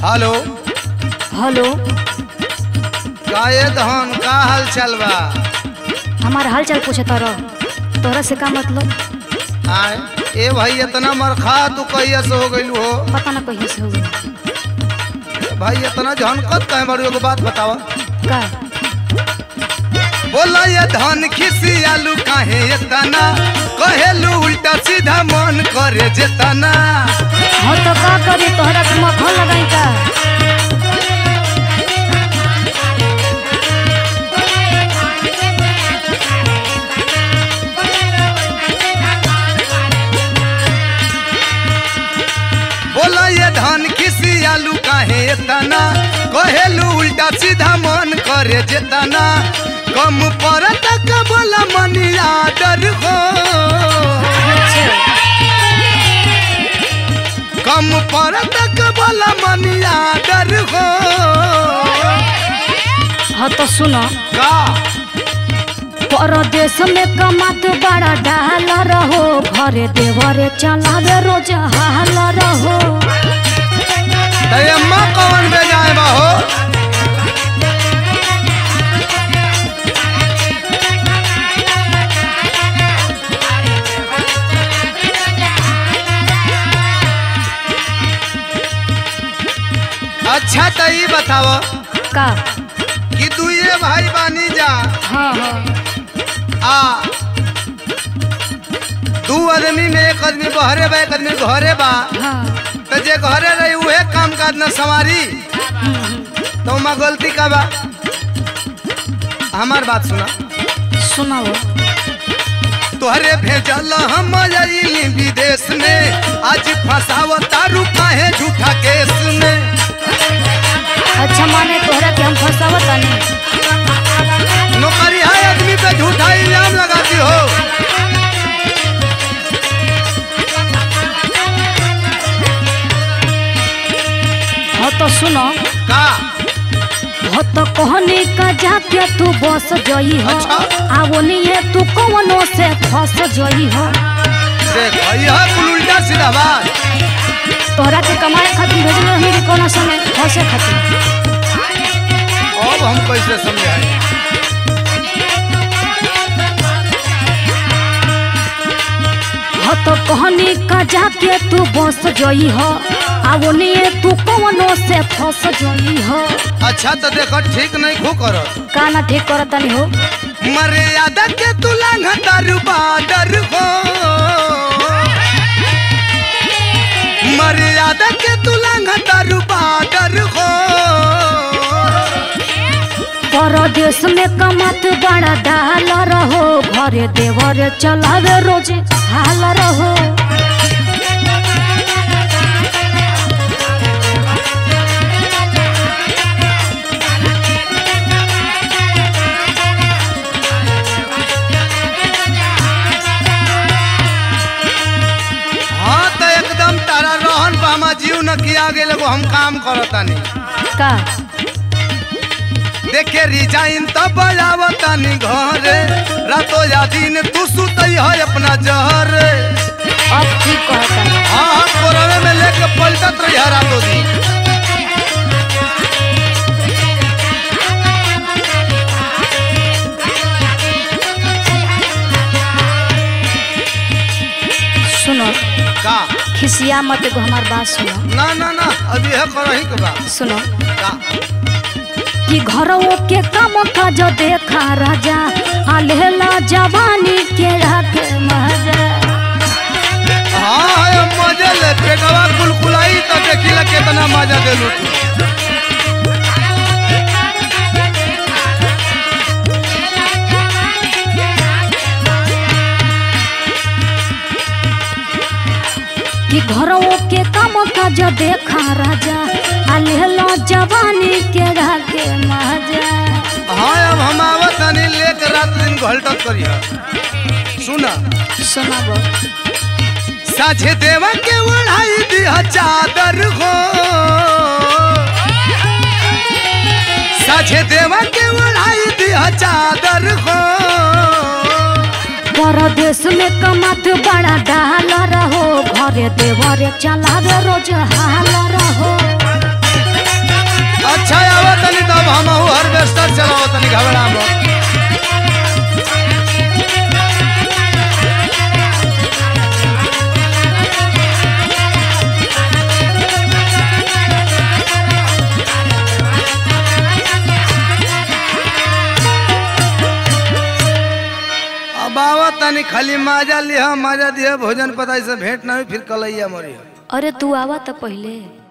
Hello hello काये धन का हाल चाल बा हमार हाल चाल पूछता रह तोहरा से का मतलब आए ए भाई इतना मरखा तू कहिया से हो गइलू हो पता ना कहिए से हो गई भाई इतना झनकत कहे बड़ी एगो बात बतावा का बोला ये धन खिसी आलू काहे इतना कहेलू उल्टा सीधा मन करे जेतना हाँ तो का करी तोहरा के मक्खन लगाई का बोला ये धन खिसी आलू काहे इतना कहेलू उल्टा सीधा मन करे जेतना कम पर तक बोला मनिया डर हो अच्छा कम पर तक बोला मनिया डर हो हाँ तो सुनो का परदेश में कमात बड़ा डाल रहो घरे देवरे चलावे रोज हाल रहो अम्मा कौन बेजाए बा हो अच्छा तो ये बताव का कि तू ये भाई बानी जा हाँ हाँ आ दू आदमी में एक आदमी बहरे बा एक आदमी घरे बा हाँ तो जे घरे रही उहे काम काज न संवारी तो माँ गलती का बा हमार बात सुना सुनाओ तोहरे भेजल हम आइली विदेश में आज फसाव तारू काहे झूठा केस में अच्छा माने तोहरा के हम फंसावत नहीं नौकरी है आदमी पे झूठा इल्जाम लगाती हो हाँ तो सुनो का हो तो कहनी का जाके तू बस जई हो अच्छा। आवो नहीं तू कौनो से फंस जई हो देख यह कुल उल्टा सीधा बात तोहरा के कमाए खातिर भेजल रही कि कोनो समय फंसे खातिर अब हम कैसे समझाए हो तो कहनी का जाके तू बस जई हो आवो नहीं तू कौनो से फंस जई हो अच्छा तो देख ठीक नहीं खो कर का ना ठीक करत नहीं हो मर्यादा के तुलंघ तारू बाडर हो मर्यादा के तुलंघ तारू बाडर हो परदेश में कमत बड़ा डाल रहो घरे देवरे चलावे रोज हाल रहो हाँ तो एकदम तारा रोहन पर हमार जीव न किया गेल एगो हम काम करतानी का देखे रिजाइन तो बजावतानी घरे रातो या दिन तू सुतई है अपना जहर अब ठीक कहता है हाँ हाँ कोरवे में लेके पलटत रही है रातो दिन सुनो का खिसिया मत एगो हमार बात सुनो ना ना ना अभी है करही के बा सुनो का कि घरों के काम काज देखा राजा आलेला जवानी के राखे मजा हाँ है मजे ले पेटवा कुलकुलाई तो देखिला कितना मजा देलू तू कि घरों के काम काज देखा राजा आलेला जवानी के राखे मजा हाँ अब हम आवत हनी लेके रात दिन घलटत करी सुना सुनाबो साझे देवा के ओढ़ाई दिया चादर हो साझे देवा के ओढ़ाई दिया चादर हो परदेश में कमत बड़ा डाल रहो घरे देवरे चलावे रोज हाल रहो हम हार्वेस्टर चलाओ तनी घबरा मत अब आवा तनी खाली माजा लिहा माजा दिया भोजन पता से भेंट ना हुई फिर कलैया मरी अरे तू आवा तो पहले